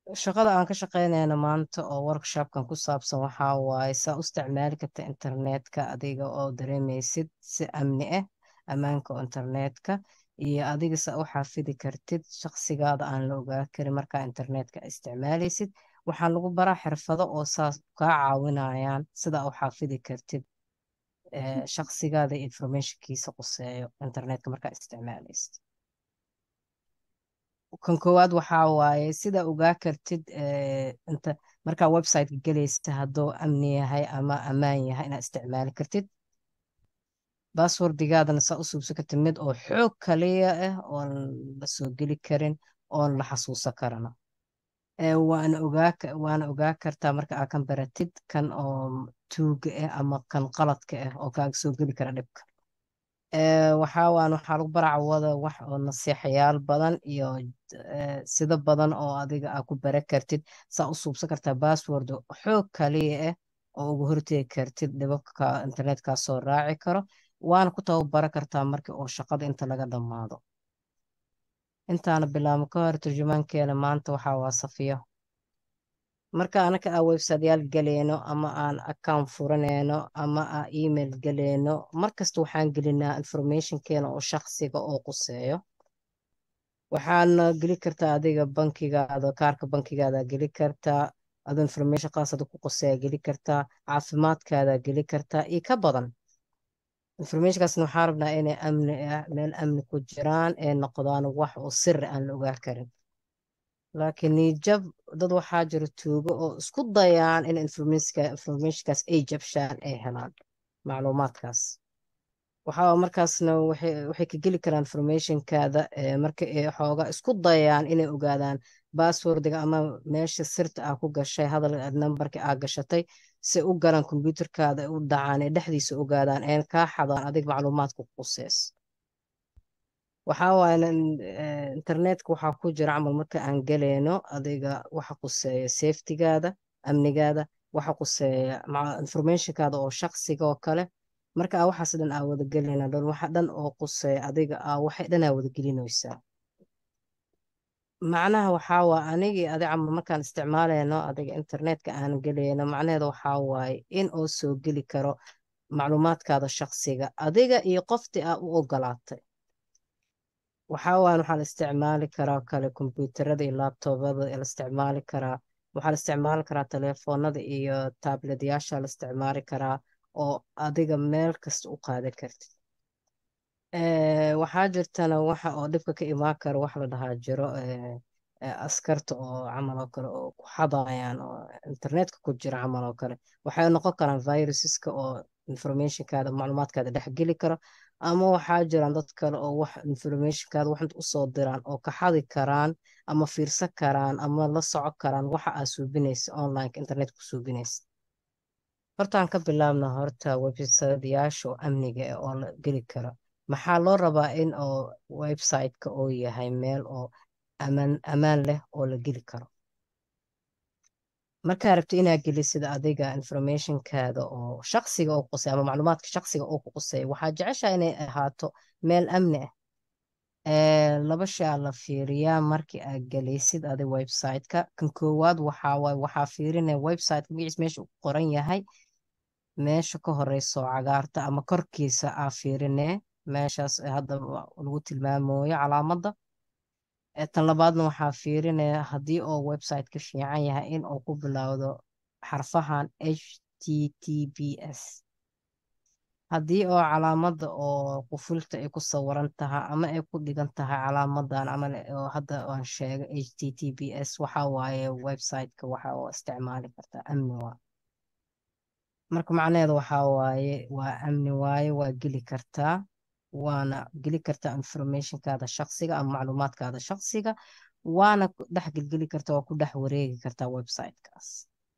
shaqada aan ka shaqeynayna maanta oo workshopkan ku saabsan waxaa waaye saa u isticmaali karta internetka adiga oo dareemaysid si amni ah ammaanka oo internetka iyo adiga saa u xafidi kartid shaqsigaada aan la ogaa karin markaa internetka isticmaalaysid waxaa lagu baraa xirfado oo saas kaa caawinayaan sida u xafidi kartid shaqsigaada informationkiisa quseeyo internetka markaa isticmaalaysid kan koowaad waxaa waaye sida ogaa kartid inta markaa websiteka gelaysa hadduu amni yahay ama ammaan yahay inaad isticmaali kartid basswordigaadana saa u suubsan kartid mid oo xoog kaliya ah oon la soo geli karin oon la xasuusan karana waana ogaa waana ogaa kartaa marka aad kan baratid kan oo tuuga ah ama kan qaladka ah oo kaaga soo geli kara dhibka waxaa waan waxaa lagu baracwada wax oo nasiixayaal badan iyo sida badan oo adiga aa ku bara kartid saa u suubsan kartaa bassword xoog kaliya ah oo uga hortegi kartid dhibabka internetkaa soo raaci karo waana ku tababara kartaa markii oo shaqada inta laga dhammaado intaana bilaabmo ka hor turjumaankeena maanta waxaa waa safiyo marka anaka aan websiteyaal galeyno ama aan account furaneyno ama aan email galeyno markasta waxaan gelinaa informationkeena oo shaqsiga oo quseeyo waxaana geli kartaa adiga bankigaada kaarka bankigaada geli kartaa ado information qaasada ku quseeya geli kartaa caafimaadkaada geli kartaa iyo ka badan informationkaasna waxaa rabnaa inay amni ah meel amni ku jiraan ee noqdaan wax oo siri aan la ogaa karin laakiin niijab dad waxaa jira tuugo oo isku dayaan in informationkaas ay jabshaan ay helaan macluumaadkaas waxaa markaasna waxay ka geli karaan informationkaada marka ay xooga isku dayaan inay ogaadaan basswordiga ama meesha sirta aa ku gashay hadal nambarka aa gashatay si u galaan kombyuutarkaada u dhacaan ee dhexdiisa ogaadaan een kaa xadaan adig macluumaadka quseys waxaa waaye internetka waxaa ku jira camal marka aan galeyno adiga waxa quseeya safetygaada amnigaada waxa quseeya informationkaada oo shaqsiga oo kale marka aa waxaas dhan aa wada gelina dhan waxa dhan oo quseeya adiga aa waxay dhan aa wada gelinaysaa macnaha waxaa waa anigii adi camal markaan isticmaaleyno adiga internetka aan geleyno macnaheeda waxaa waaye in oo soo geli karo macluumaadkaada shaqsiga adiga iyo qoftii aa u ogolaatay waxaa waan waxaa la isticmaali karaa kale kombyuutarada iyo laabtoobada la isticmaali karaa waxaa la isticmaali karaa telefoonada iyo taabletyaasha la isticmaali karaa oo adiga meel kasta u qaadan kartid waxaa jirtana waxa oo dhibka ka imaan karo wax la dhahaa jiro askarta oo camal oo kale oo ku xadayaan oo internetka ku jira camal oo kale waxay noqon karaan viruseska oo informationkaada macluumaadkaada dhex geli karo ama waxaa jiraan dad kale oo wax informationkaada wax usoo diraan oo ka xadi karaan ama fiirsan karaan ama la soco karaan waxa aa suubinaysa onlineka internetka ku suubinaysa hortaan ka bilaabna horta websiteyaasha oo amniga ah oo la geli karo maxaa loo rabaa in oo websiteka oo yahay meel oo amaan ammaan leh oo la geli karo markaa rabto inaa gelisid adiga informationkaada oo shaqsiga oo qusay ama macluumaadka shaqsiga oo ku qusay waxaa jeceshaa inay ahaato meel amni ah laba shaa la fiiriyaa markii aad gelaysid adi websiteka kan koowaad waxaa waaye waxaa fiirinaya websiteka magaciis meesha uu qoran yahay meesha ka horeyso cagaarta ama korkiisa aa fiirinee meeshaas hadda lagu tilmaamooyo calaamadda tan labaadna waxaa fiirinaya haddii oo website ka fiican yahay in uu ku bilowdo xarfahan h t t p s haddii oo calaamadda oo qufulta ay ku sawiran tahay ama ay ku dhigan tahay calaamadan camal oo hadda aan sheegay h t t p s waxaa waaye websiteka waxa oo isticmaali kartaa amni waa marka macnaheeda waxaa waaye waa amni waaye waa geli kartaa waana geli kartaa informationkaada shaqsiga ama macluumaadkaada shaqsiga waana dhex gelgeli kartaa waa ku dhex wareegi kartaa websitekaas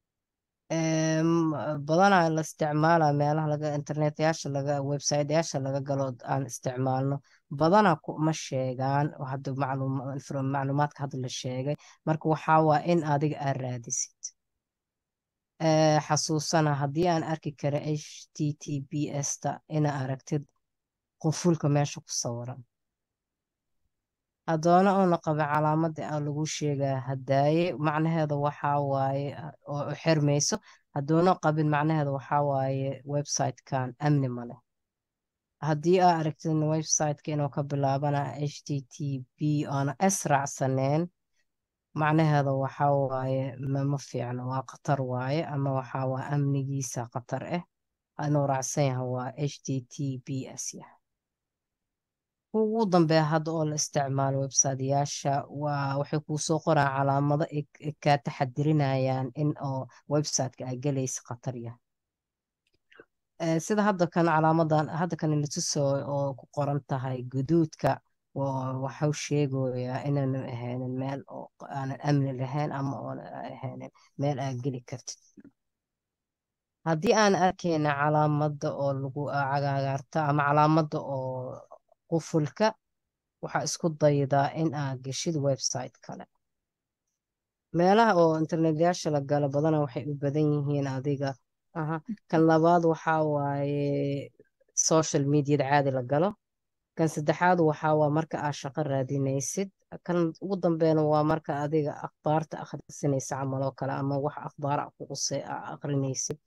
badanaa la isticmaala meelaha laga internetyaasha laga websiteyaasha laga galo aan isticmaalno badanaa ma sheegaan hadda macluumaadka hadda la sheegay marka waxaa waa in adiga aad raadisid xasuusana haddii aan arki kara h t t p s ta ina aragtid qufulka meesha ku sawiran haddoona uuna qabin calaamadii aa lagu sheegaa hadaaye macnaheeda waxaa waaye oo u xirmayso haddoona qabin macnaheeda waxaa waaye website-kan amni ma leh haddii aa aragtid website-ka inuu ka bilaabana h t t p oona s raacsaneen macnaheeda waxaa waaye ma fiicno waa khatar waaye ama waxaa waa amnigiisa khatar ah inuu raacsan yahay waa h t t p s yahay ugu dambeeya hadda oo la isticmaalo website-yaasha waa waxay kuu soo qoraan calaamado ay kaa taxadirinayaan in oo website-ka aa gelaysa khatar yahay sida hadda kan calaamadan hadda kan latuso oo ku qoran tahay guduudka waxau sheegayaa inaanan ahaynin meel oo aanan amni lahayn ama oonan ahaynin meel aa geli kartid haddii aan arkayna calaamada oo lagu cagaagaarta ama calaamada oo qufulka waxaa isku daydaa in aad geshid website kale meelaha oo internetyaasha la galo badana waxay u badan yihiin adiga aha kan labaad waxaa waaye social mediada caadi la galo kan saddexaad waxaa waa marka aad shaqo raadinaysid kan ugu dambeena waa marka adiga akhbaarta akhrisanaysa camal oo kale ama wax akhbaara kuqusay aa akhrinaysid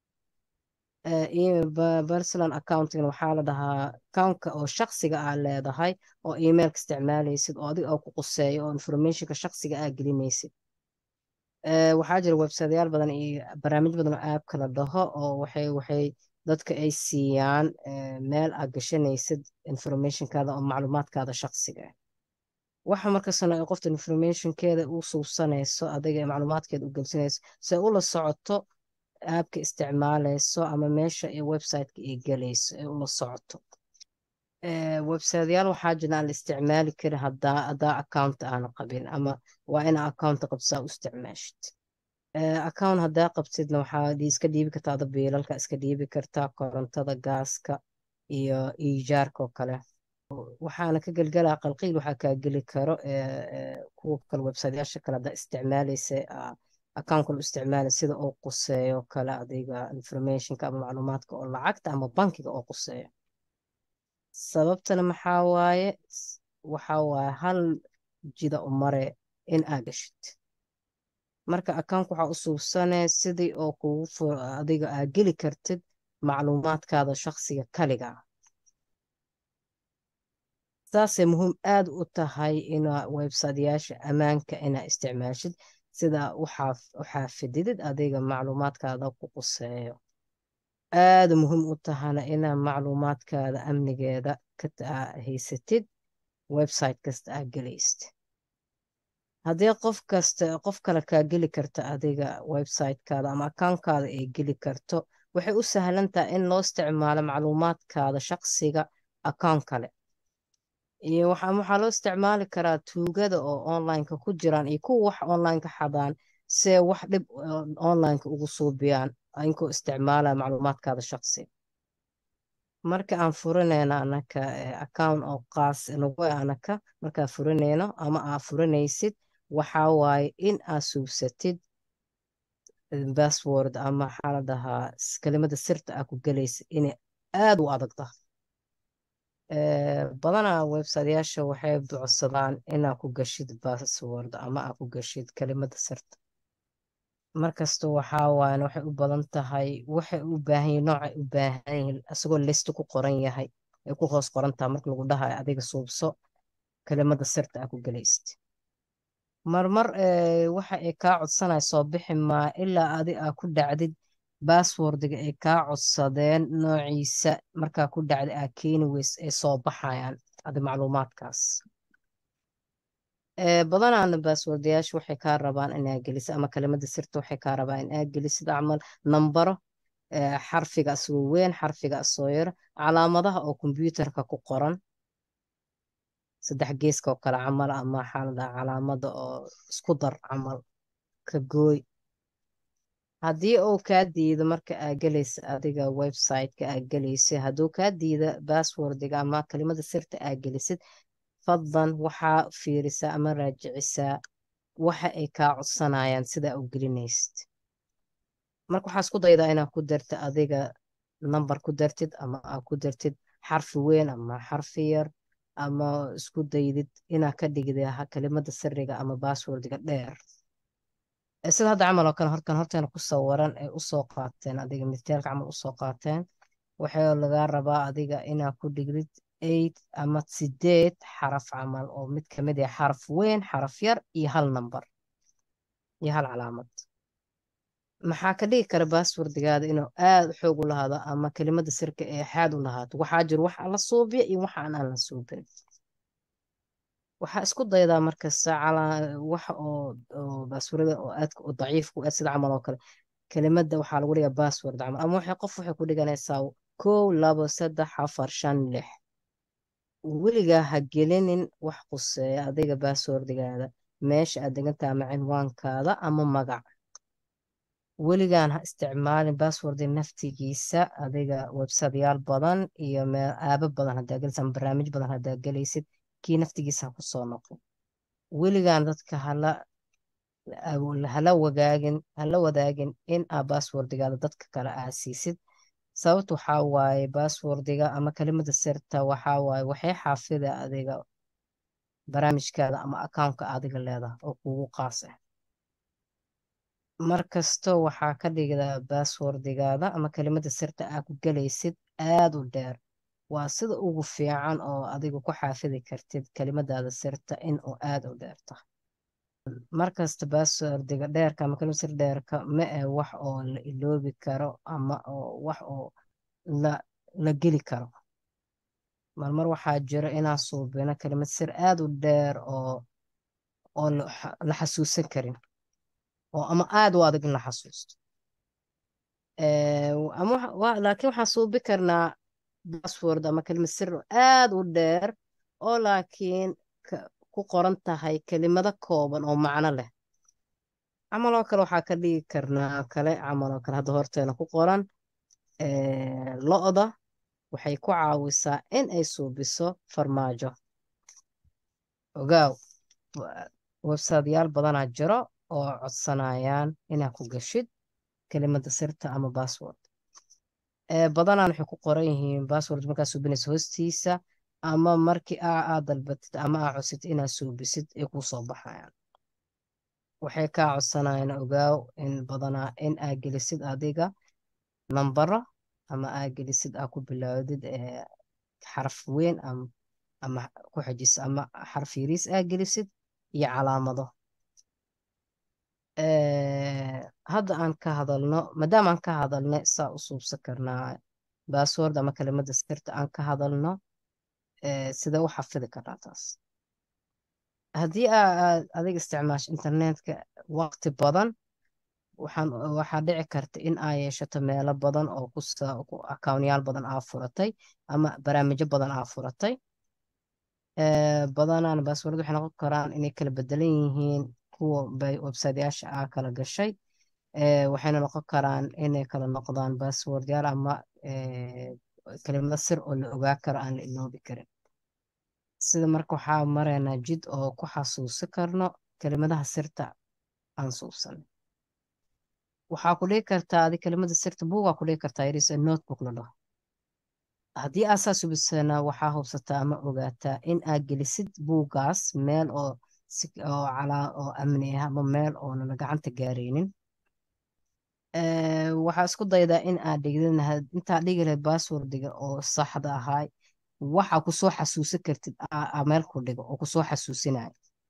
personal accounting waxaa la dhahaa accountka oo shaqsiga aa leedahay oo emailka isticmaalaysid oo adiga oo ku quseeyo oo informationka shaqsiga aa gelinaysid waxaa jira websiteyaal badan iyo barnaamij badan oo aabka la dhaho oo waxay waxay dadka ay siiyaan meel aad gashanaysid informationkaada oo macluumaadkaada shaqsiga ah waxa markastana ay qofta informationkeeda u suubsanayso adiga ee macluumaadkeeda u gelsinayso se ula socoto aabka isticmaalayso ama meesha ee websiteka ay gelayso ee ula socoto websiteyaal waxaa jira aan la isticmaali karin hadaa hadaa account aana qabin ama waa inaa account qabsaa u isticmaashid account hadaa qabtidna waxaa iska dhiibi kartaa ada biilalka iska dhiibi kartaa korontada gaaska iyo ijaarka oo kale waxaana ka gelgelaa qalqiil waxaa kaa geli karo kuwa kale websiteyaasha kale hadaa isticmaalaysa account kale u isticmaala sida oo quseeyo kale adiga informationka ama macluumaadka oo lacagta ama bankiga oo quseeyo sababtana maxaa waaye waxaa waaye hal jida u mare in aa gashid marka account waxaa u suubsane sidii oo kugu adiga aa geli kartid macluumaadkaada shaqsiga kaliga ah saasay muhiim aad u tahay inaa websiteyaasha ammaanka inaa isticmaashid sida u xaafididid adiga macluumaadkaada ku quseeyo aada muhiim u tahana inaa macluumaadkaada amnigeeda ka haysatid website kasta aa gelaysid haddii qof kasta qof kale kaa geli karta adiga websitekaada ama accountkaada ay geli karto waxay u sahlan tahay in loo isticmaalo macluumaadkaada shaqsiga account kale iyo waxaa loo isticmaali karaa tuugada oo onlineka ku jiraan iyo kuwa wax onlineka xadaan see wax dhib onlineka ugu suubiyaan inkoo isticmaalaya macluumaadkaada shaqsiga marka aan furanayno anaka account oo qaas nagu anaka markaa furanayno ama aa furanaysid waxaa waaye in aa suubsatid bassword ama maxaa la dhahaa kelimada sirta aa ku gelaysid inay aada u adag tahay badanaa websiteyaasha waxay bucsadaan inaa ku gashid bassword ama aa ku gashid kelimada sirta markasta waxaa waayan waxay u badan tahay waxay u baahan yihin noocay u baahan yihin isagoo listi ku qoran yahay ay ku hoos qoran tahay marka lagu dhahayo adiga suubso kelimada sirta aa ku gelaysid marmar waxa ay kaa codsanaya soo bixi maa ilaa adi aa ku dhacdid basswordiga ay kaa codsadeen noociisa markaa ku dhacda aa keeni weys ay soo baxayaan adi macluumaadkaas badanaana basswordayaasha waxay kaa rabaan inaa geliso ama kelimada sirta waxay kaa rabaan inaa gelisid camal nambaro xarfiga asoo weyn xarfiga asoo yar calaamadaha oo kombyuutarka ku qoran saddex geeska oo kale camal ama waxaa la dhahaa calaamada oo isku dar camal ka gooy haddii uu kaa diido marka aa gelaysa adiga websiteka aa gelaysa hadduu kaa diida basswordiga ama kelimada sirta aa gelisid fadlan waxaa fiirisaa ama raajicisaa waxa ay kaa codsanayaan sidaa u gelinaysid marka waxaa isku daydaa inaa ku darta adiga nambar ku dartid ama aa ku dartid xarfi weyn ama xarfi yar ama isku daydid inaad ka dhigida ha- kelimada siriga ama baaswordiga dheer Eh, sida hadda camal oo kale horkan horteena ku sawiran ay usoo qaateen adiga mitaalka camal usoo qaateen waxaa lagaa rabaa adiga inaad ku dhigdid eight ama sideed xaraf camal oo mid kamid ah xaraf weyn xaraf yar iyo hal nambar iyo hal calaamad maxaa ka dhigi kara baaswordigaada inuu aad u xoog u lahaado ama kelimada sirka ee xaad u lahaato waxaa jiro wax la suubiya iyo waxa aan aan la suubin waxaa isku daydaa markasta calaa wax oo oo baaswordada oo aadka u daciifku ah sida camal oo kale kelimada waxaa lagu dhigaa baasword camal ama waxay qof waxay ku dhiganaysaa kow labo saddex afar shan lix weligaa ha gelinin wax quseeya adiga baaswordigaada meesha aad degantahay ama cinwaankaada ama magac weligaan ha isticmaalin baaswordi naftigiisa adiga websiteyaal badan iyo meel aaba badan hadaa gelaysid ama barnaamij badan hadaa gelaysid kii naftigiisa ha kusoo noqon weligaan dadka hala hala wagaagin hala wadaagin in aa baaswordigaada dadka kale aa siisid sababta waxaa waaye baaswordiga ama kelimada sirta waxaa waaye waxay xaafida adiga barnaamijkaada ama accountka adiga leedahay oo kugu qaas ah markasto waxaa ka dhigdaa baaswordigaada ama kelimada sirta aa ku gelaysid aad u dheer waa sida ugu fiican oo adiga ku xaafidi kartid kelimadaada sirta in uu aad u dheer tahay markasta baaswordiga dheerka ama kelimada sir dheerka ma eh wax oo la iloobi karo ama oo wax oo la la geli karo marmar waxaa jiro inaan suubino kelimad sir aad u dheer oo oo la xa- la xasuusan karin oo ama aad u adag in la xasuusto Eh, ama waxa- wa- laakiin waxaan suubi karnaa bassword ama kelimad sir oo aad u dheer oo laakiin ka- ku qoran tahay kelimado kooban oo macno leh camal oo kale waxaa ka dhigi karnaa kale camal oo kale hadda horteena ku qoran eh, lo-da waxay ku caawisaa in ay suubiso farmaajo ogaaw wa- websiteyaal badanaa jiro oo codsanayaan inaad ku gashid kelimada sirta ama bassword ee badanaan waxay ku qoran yihiin bassword markaa suubinaysa hoostiisa ama markii aa aad dalbatid ama aa codsatid inaad suubisid ay kuu soo baxayaan waxay kaa codsanayaan ogaaw in badanaa in aa gelisid adiga nambaro ama aa gelisid aa ku bilaawdid ee xaraf weyn ama ama ku xajiso ama xarf yariis aa gelisid iyo calaamado Eh, hadda aan ka hadalno maadaama aan ka hadalnay saa u suubsan karnaa bassword ama kelimada sirta aan ka hadalno eh, sidee u xafidi karnaa taas haddii aa aad adiga isticmaasho internetka waqti badan waxaan waxaa dhici karta in aa yeeshato meelo badan oo ku sa- ku akawnyaal badan aa furatay ama barnaamijyo badan aa furatay Eh, badanaan baasword waxay noqon karaan inay kala bedelan yihiin kuwa bay websiteyaasha aa kala gashay Eh, waxayna noqon karaan inay kala noqdaan baaswordyaal ama eh, kelimado sir oo la ogaa karo aan la iloobi karin sida marka waxaa maraynaa jid oo ku xasuusi karno kelimadaha sirta aan suubsan waxaa ku dhigi kartaa adi kelimada sirta buugaa ku dhigi kartaa yaris notebook la dhaho haddii aa saa subisana waxaa hubsataa ama ogaataa in aa gelisid buugaas meel oo si oo calaa oo amni ah ama meel oonan gacanta gaaraynin Eh, waxaa isku daydaa in aad dhigdin had- intaa dhigi lahayd basswordiga oo saxda ahay waxa kusoo xasuusin kartid aa aa meel ku dhigo oo kusoo xasuusinaya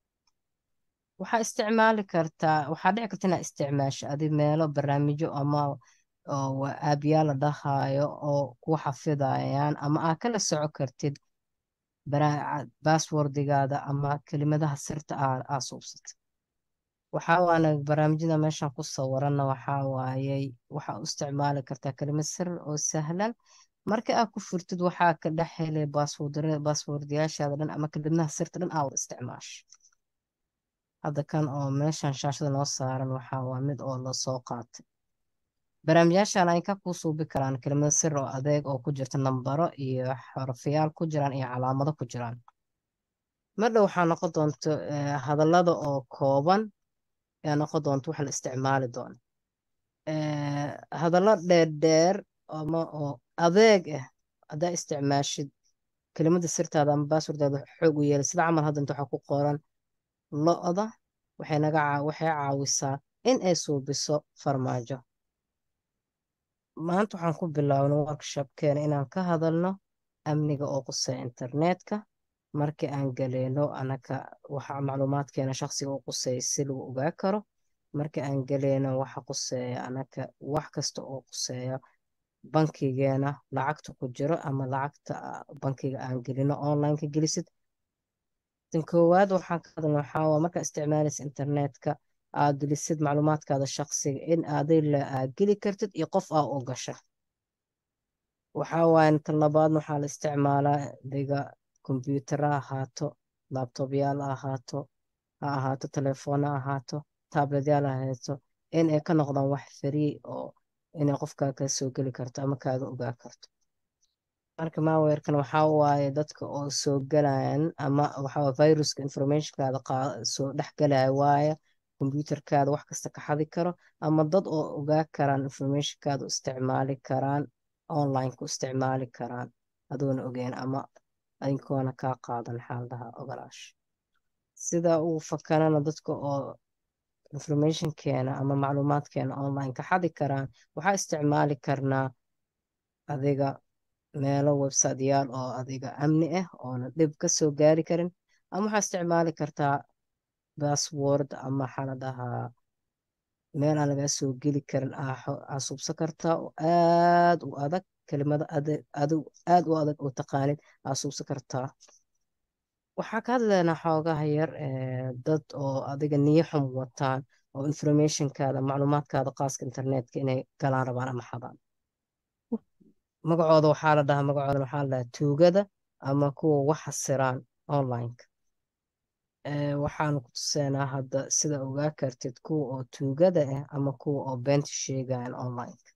waxaa isticmaali kartaa waxaa dhici karta inaad isticmaasho adi meelo barnaamijyo ama oo wa- aabyaal la dhahayo oo ku xafidayaan ama aa kala soco kartid bara- basswordigaada ama kelimadaha sirta aa aa suubsatay waxaa waana barnaamijyada meeshan ku sawiranna waxaa waayey waxaa u isticmaali kartaa kelimad sir oo sahlan marka aad ku furtid waxaa ka dhex helay baaswordra- baaswordiyaashaada dhan ama kelimadaha sirta dhan aa wada isticmaasho hadda kan oo meeshan shaashada noo saaran waxaa waa mid oo lasoo qaatay barnaamijyaashan ay ka kuu suubi karaan kelimado sir oo adeeg oo ku jirta nambaro iyo xarfiyaal ku jiraan iyo calaamado ku jiraan madhow waxaa noqon doonto eh, hadallada oo kooban ayaa noqon doonto wax la isticmaali doono Eh, hadallo dheerdheer ama oo adeeg ah haddaa isticmaashid kelimada sirtaada ama baaswardaada xoog u yeelay sida camal hadda inta waxaa ku qoran lo-da waxay naga caa- waxay caawisaa in ay suubiso farmaajo maanta waxaan ku bilownay workshopkeena inaan ka hadalno amniga oo quseeya internetka markii aan galeyno anaka waxa macluumaadkeena shaqsiga u quseeya si lagu ogaa karo markii aan galeyno waxa quseeya anaka wax kasta oo quseeya bankigeena lacagta ku jiro ama lacagta ah, bankiga aan gelino online ka gelisid tan koowaad waxaan ka hadalna waxaa waa markaa isticmaalaysa internetka aad gelisid macluumaadkaada shaqsiga in adila aad geli kartid iyo qof aa u gasha waxaa waaye tan labaadna waxaa la isticmaalaa diga kombiyuutara ha ahaato laabtobyaal ha ahaato ha ahaato telefoon ha ahaato tabletyaal ha ahaato in ay ka noqdaan wax free oo inay qofkaa ka soo geli karto ama kaaga ogaa karto marka malwarekan waxaa waaye dadka oo soo galayaan ama waxaa waaye viruska informationkaada qaa- soo dhex galaya waaye kombiyuutarkaada wax kasta ka xadi karo ama dad oo ogaa karaan informationkaada u isticmaali karaan online ku isticmaali karaan adoona ogeyn ama adinkoona kaa qaadan xaaladaha ogolaash sida uu fakanana dadka oo informationkeena ama macluumaadkeena online ka xadi karaan waxaa isticmaali karnaa adiga meelo websiteyaal oo adiga amni ah oona dhib ka soo gaari karin ama waxaa isticmaali kartaa password ama waxaa la dhahaa meel aan lagaa soo geli karin aa xo- aa subsan kartaa oo aad u adag kelimada adag adu- aad u adag oo taqaanid aa subsan kartaa waxaa ka hadlaynaa xoogaha yar ee dad oo adiga niyo xum wataan oo informationkaada macluumaadkaada qaaska internetka inay galaan rabaan ama xadaan magacooda waxaa la dhahaa magacooda waxaa la dhahaa tuugada ama kuwa wax xasiraan onlineka Ee, waxaan ku tusaynaa hadda sida ogaa kartid kuwa oo tuugada ah ama kuwa oo beenta sheegayan onlineka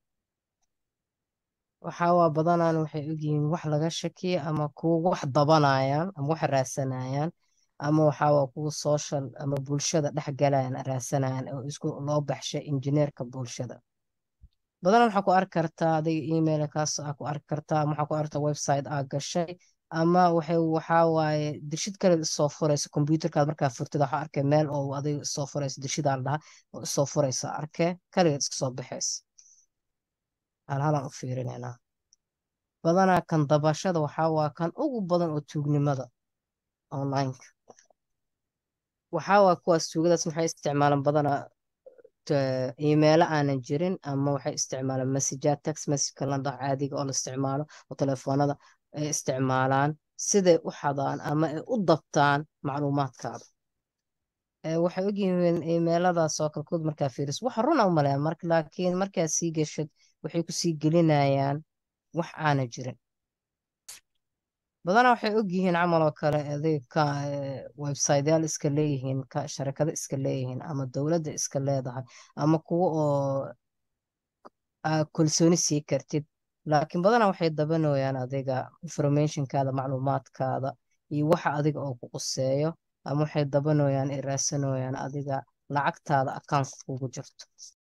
waxaa waa badanaan waxay ogyihiin wax laga shakiya ama kuwa wax dabanayaan ama wax raasanayaan ama waxaa waa kuwa social ama bulshada dhex galayan raasanayaan oo isku loo baxshay injineerka bulshada badanaa waxaa ku arki kartaa adiga email kaas aa ku arki kartaa ama waxaa ku arkaa website aa gashay ama waxay waxaa waaye dirshid kale isoo furaysa kombiyuutarkaad markaa furtid waxaa arkay meel oo adiga isoo furaysa dirshidaa la dhahaa oo isoo furaysa arkee kaligeed iska soo baxaysa halhalaan u fiirinaynaa badanaa kan dabashada waxaa waa kan ugu badan oo tuugnimada onlineka waxaa waa kuwaas tuugadaas maxay isticmaalaan badanaa t- iimaylo aanan jirin ama waxay isticmaalaan messagead text messageka la dhaho caadiga oo la isticmaalo oo telefoonada ay isticmaalaan siday u xadaan ama ay u dabtaan macluumaadkaada Ee, waxay ogyihiin iimayladaas oo kale kood markaa fiiriso wax run u maleeya marka laakiin markaa sii geshad waxay ku sii gelinayaan wax aanan jirin badanaa waxay ogyihiin camal oo kale adig ka eh, websiteyaal iska leeyihiin ka sharikado iska leeyihiin ama dowladda iska leedahay ama kuwo oo aa kalsooni sii kartid laakiin badanaa waxay dabanooyaan adiga informationkaada macluumaadkaada iyo waxa adiga oo ku quseeyo ama waxay dabanooyaan ay raasanooyaan adiga lacagtaada akaunka kugu jirto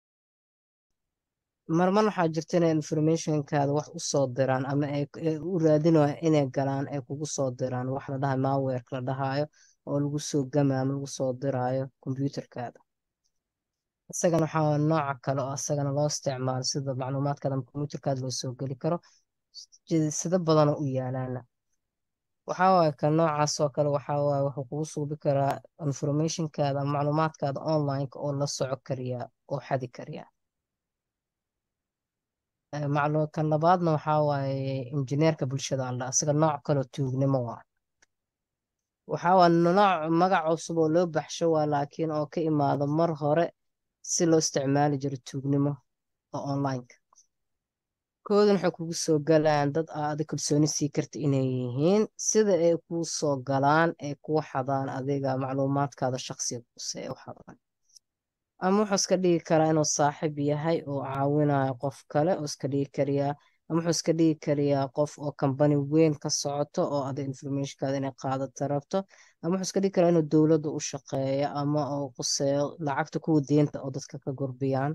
marmar waxaa jirta inay informationkaada wax u soo diraan ama ay ay u raadinayaan inay galaan ay kugu soo diraan wax la dhahayo malwareka la dhahaayo oo lagu soo gamayo ama lagu soo diraayo kombiyuutarkaada isagana waxaa waa nooca kale oo isagana loo isticmaalo sida macluumaadkaada ama kombiyuutarkaada loo soo geli karo sida sida badan oo u yaalaana waxaa waaye kan noocaas oo kale waxaa waaye wuxuu kugu suubi karaa informationkaada ama macluumaadkaada onlineka oo la soco kariyaa oo xadi kariyaa Ee, maclu kan labaadna waxaa waaye injineerka bulshada alla isaga nooc kale oo tuugnimo waa waxaa waa nooc magac cusub oo loo baxsho waa laakiin oo ka imaado mar hore si loo isticmaali jiro tuugnimo oo onlineka koodan waxay kugu soo galayaan dad aa adig kalsooni sii karta inay yihiin sida ay kuu soo galaan ay kuu xadaan adiga macluumaadkaada shaqsiga kuse ay u xadaan ama wuxuu iska dhigi karaa inuu saaxiib yahay oo caawinayo qof kale oo iska dhigi kariyaa ama wuxuu iska dhigi kariyaa qof oo kambani weyn ka socoto oo adiga informationkaada inay qaadata rabto ama wuxuu iska dhigi karaa inuu dowladda u shaqeeyo ama oo quseeyo lacagta kuwa deenta oo dadka ka gurbiyaan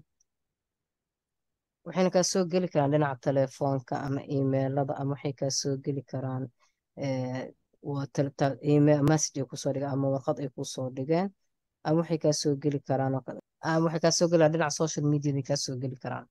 waxayna kaa soo geli karaan dhinaca telefoonka ama iimaylada ama waxay kaa soo geli karaan eh, waa tel- tel- email message ay kusoo dhigeen ama warqad ay kusoo dhigeen ama waxay kaa soo geli karaan oo kale ama waxay kaa soo gelayaan dhinaca social media bay kaa soo geli karaan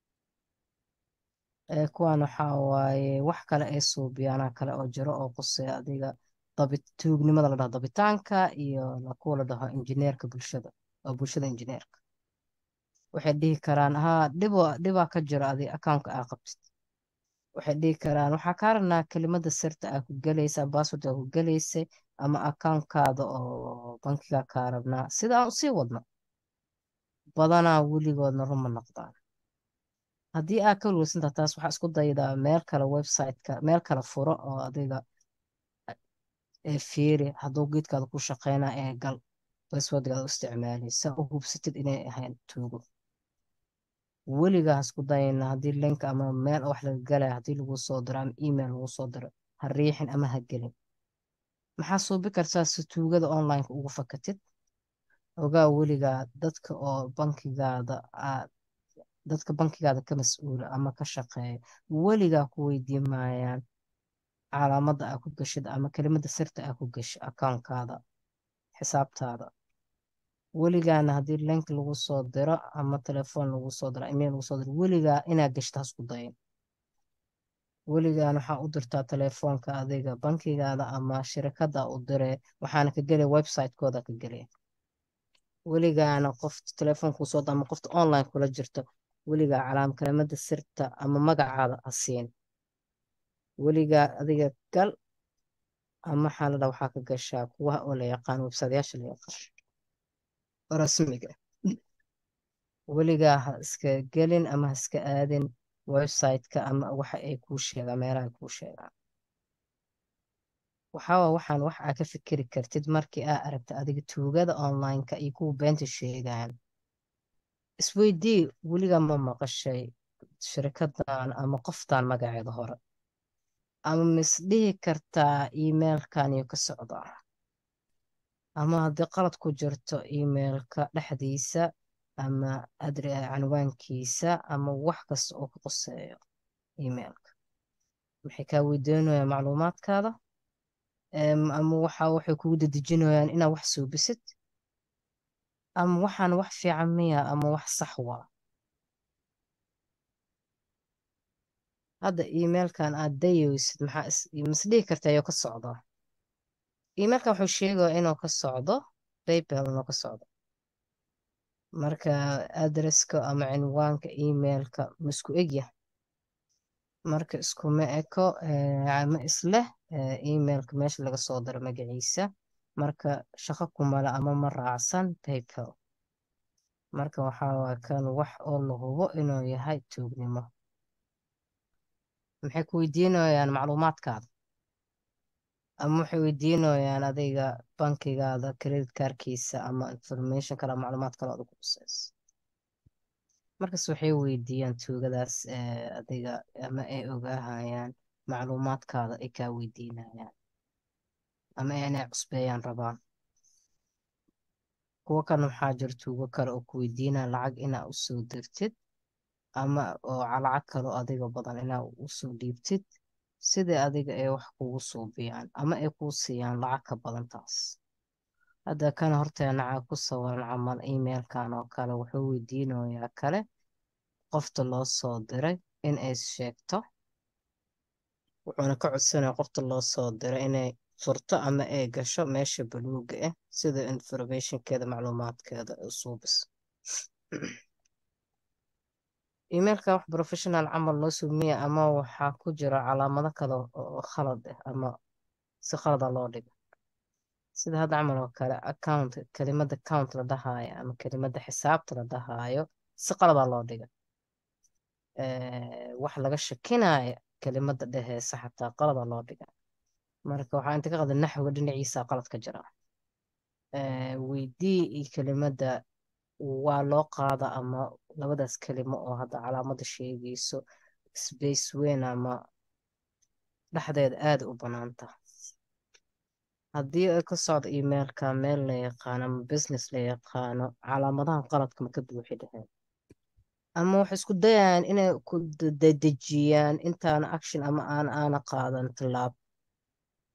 Eh, kuwaan waxaa waaye wax kale ay suubiyaana kale oo jiro oo quseeya adiga dabit tuugnimada la dhaho dabitaanka iyo la- kuwa la dhaho injineerka bulshada oo bulshada injineerka waxay dhihi karaan haa dhibo dhibaa ka jiro adi accountka aa qabtid waxay dhihi karaan waxaa kaa rabnaa kelimada sirta aa ku gelaysa password aa ku gelaysay ama accountkaada oo bankiga kaa rabnaa sida aan usii wadno badanaa weligoodna ruma noqdaan haddii aa ka walwalsantaha taas waxaa isku daydaa meel kale website-ka meel kale furo oo adiga ee fiiri hadduu geedkaada ku shaqeynaa ee gal passwordgaada u isticmaalaysa u hubsatid inay ahayn tuugo weligaa ha isku dayna haddii link ama meel wax laga galaya haddii lagu soo diro ama email lagu soo diro ha riixin ama ha gelin maxaa suubi kartaa si tuugada online-ka ugu fakatid ogaa weligaa dadka oo bankigaada aad dadka bankigaada ka mas-uula ama ka shaqeeya weligaa ku weydiin maayaan calaamadda aa ku gashid ama kelimada sirta aa ku gashi accountkaada xisaabtaada weligaana haddii link lagu soo diro ama telefoon lagu soo diro email lagu soo diro weligaa inaad gashta ha isku dayin weligaan waxaa u dirtaa telefoonka adiga bankigaada ama shirkadda u dire waxaana ka gelaya website-kooda ka gelaya weligaana qof telefoon kuu soo ama qofta online kula jirto weligaa calaam kelimada sirta ama magacaada ha siin weligaa adiga gal ama xaalada waxaa ka gashaa kuwa oo la yaqaan website-yaasha la yaqaan oo rasmiga ah. weligaa ha iska gelin ama ha iska aadin website-ka ama waxa ay kuu sheegaan meelaha ay kuu sheegaan waxaa waxaan wax aa ka fikiri kartid markii aa aragta adiga tuugada online-ka iyo kuwa beenta sheegaan isweydii weligaa ma maqashay shirkadan ama qoftan magaceeda hore ama misdhihi kartaa emailkan iyo ka socdaa ama haddii qalad ku jirto emailka dhexdiisa ama adre canwaankiisa ama wax kasta oo ka qoseeyo emailka maxay kaa weydiinayaan macluumaadkaada Em, ama waxa waxay kugu dedejinayaan inaad wax suubisid ama waxaan wax fiican miya ama wax sax waa hadda emailkan aad dayaysid maxaa is misdhihi kartaa iyo ka socdaa emailkan wuxuu sheegaya inuu ka socdo paypal inuu ka socdo marka adresska ama cinwaanka emailka ma isku egya marka iskuma eko eh, ma isleh eh, emailka meesha laga soo diro magaciisa marka shaqo kumale ama ma raacsan paypal marka waxaa waa kan wax oo la hubo inuu yahay tuugnimo maxay ku weydiinayaan macluumaadkaada ama waxay weydiinayaan adiga bankigaada credit kaarkiisa ama information kale macluumaad kale oo adigu khusayso markas waxay weydiiyaan tuugadaas eh, adiga ama ay ogaahayaan macluumaadkaada ay kaa weydiinayaan ama inay cusbeeyaan rabaan kuwo kan waxaa jira tuugo kale oo ku weydiinaya lacag inaa u soo dirtid ama oo lacag kale oo adiga badan inaa u soo dhiibtid sidai adiga ay wax kugu suubiyaan ama ay kuu siiyaan lacag ka badan taas hadda kana horteena caa ku sawiran camal emailkan oo kale wuxuu weydiinayaa kale qofta loo soo diray in ay sheegto wuxuuna ka codsanaya qofta loo soo diray inay furto ama ay gasho meesha baluuga ah sida informationkeeda macluumaadkeeda u suubis emailka wax professional camal loo suumiya ama waxaa ku jira calaamado kale oo khalad ah ama si khalada loo dhigo sida hadda camal oo kale account kelimada account la dhahaayo ama kelimada xisaabta la dhahaayo si qalada loo dhiga Eh, wax laga shakinaayo kelimada dheheysa xataa qalada loo dhiga marka waxaa inta ka qaldan naxwiga dhinaciisa qalad ka jira Eh, weydii iyo kelimada waa loo qaada ama labadaas kelimo oo hadda calaamada sheegayso space weyn ama dhexdeeda aada u banaanta haddii ay ka socdo emailka meel la yaqaano ama business la yaqaano calaamadahan qaladka ma ka buuxi dheheen ama waxay isku dayayaan inay ku dedejiyaan intaana action ama aan aana qaadan tilaab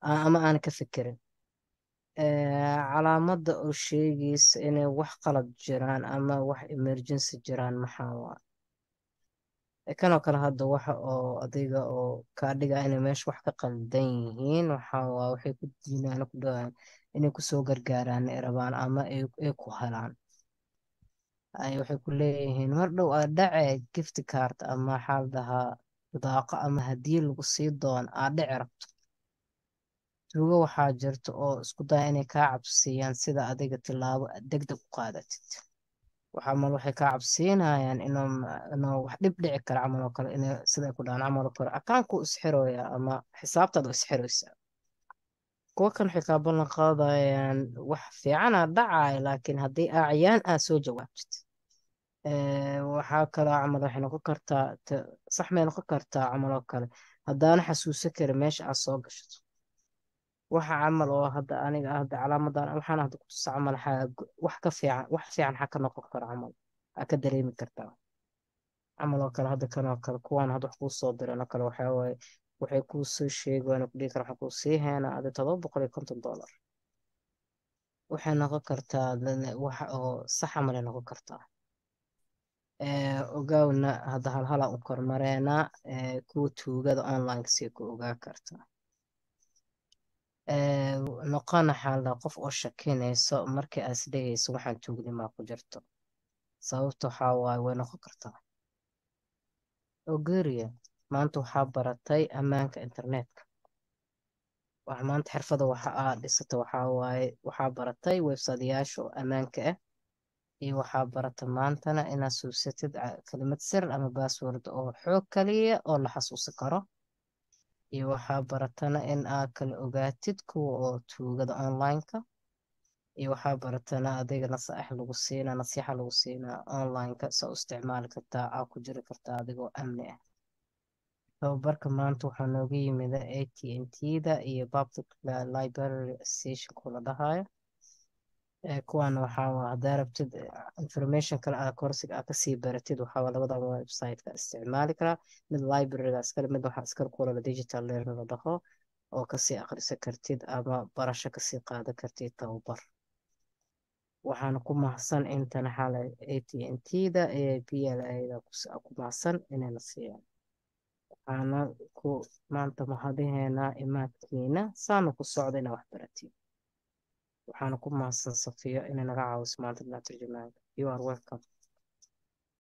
a- ama aan ka fikirin Eh, calaamada oo sheegaysa inay wax qalad jiraan ama wax emergency jiraan maxaa waa kanoo kale hadda waxa oo adiga oo kaa dhiga inay meesha wax ka qaldan yihiin waxa waa waxay ku diinaan ku dhawaan inay kusoo gargaaraan ay rabaan ama ay ay ku helaan ay waxay ku leeyihiin mar dhow aa dhace gift card ama maxaa la dhahaa bidaaqa ama hadiyad lagu sii doon aa dhici rabto tuugo waxaa jirta oo isku daya inay kaa cabsiiyaan sida adiga tilaabo degdeg u qaadatid waxaa mal waxay kaa cabsiinayaan inuu inuu wax dhib dhici kara camal oo kale inay sida ay ku dhahaan camal oo kale akaanku isxirooya ama xisaabtaada isxiraysa kuwa kan waxay kaa ballan qaadayaan wax fiicana dhacaya laakiin haddii aaciyaan aad soo jawaabtid Eh, waxaa kaloo camal waxay noqon kartaa t- sax may noqon kartaa camal oo kale haddaana xasuusan karin meesha aad soo gashato waxa camal oo hadda aniga ah hadda calaamadan waxaan hadda ku tusa camal waxaa gu- wax ka fiican wax fiican waxaa ka noqon kara camal aa ka dareemi kartaa camal oo kale hadda kan oo kale kuwaan hadda wax kuu soo direen oo kale waxaa waaye waxay kuu soo sheegayaan oo kudhihi kara waxaan kuu sii heynaa adi todoba boqol iyo konton doolar waxay noqon kartaa dad- wax oo sax camal ay noqon kartaa Eh, ogaawna hadda halhalaa u kormareenaa eh, kuwa tuugada online sii ku ogaa kartaa Eh, noqona xaalada qof oo shakinayso markii aad isdhegayso waxaan tuugnimaa ku jirto sababta waxaa waaye way noqon kartaa ogeria maanta waxaa baratay ammaanka internetka wax maanta xirfada waxa aad dhisata waxaa waaye waxaa baratay websiteyaasha oo ammaanka ah iyo waxaa barata maantana inaad suusatid ca- kelimad sir ama password oo xoog kaliya oo la xasuusan karo iyo waxaa baratana in aad kala ogaatid kuwa oo tuugada online-ka iyo waxaa baratana adiga nasaaix lagu siinaa nasiixa lagu siinaa online-ka saa u isticmaali kartaa aa ku jiri kartaa adigoo amni ah tababarka maanta waxaa nooga yimida AT&T-da iyo Public Li- Library Association kula dhahayo Eh, kuwan waxaa waa haddaa rabtid eh, information kale aa korsiga aa kasii baratid waxaa waa labada website-ka isticmaali karaa mid library-ga iskale mid waxaa iskale kuwa la digital learning la dhaho oo kasii akhrisan kartid ama barasho kasii qaadan kartid tababar waxaana ku mahadsan intana xalay AT&T-da iyo PLA-da ku mahadsan inayna siiyaan waxaana ku maanta mahadiheena imaadkiina saana ku socda inaa wax baratiin waxaana ku mahadsan Safiyo inay naga caawiso maanta dhinaca tarjumaanka you are welcome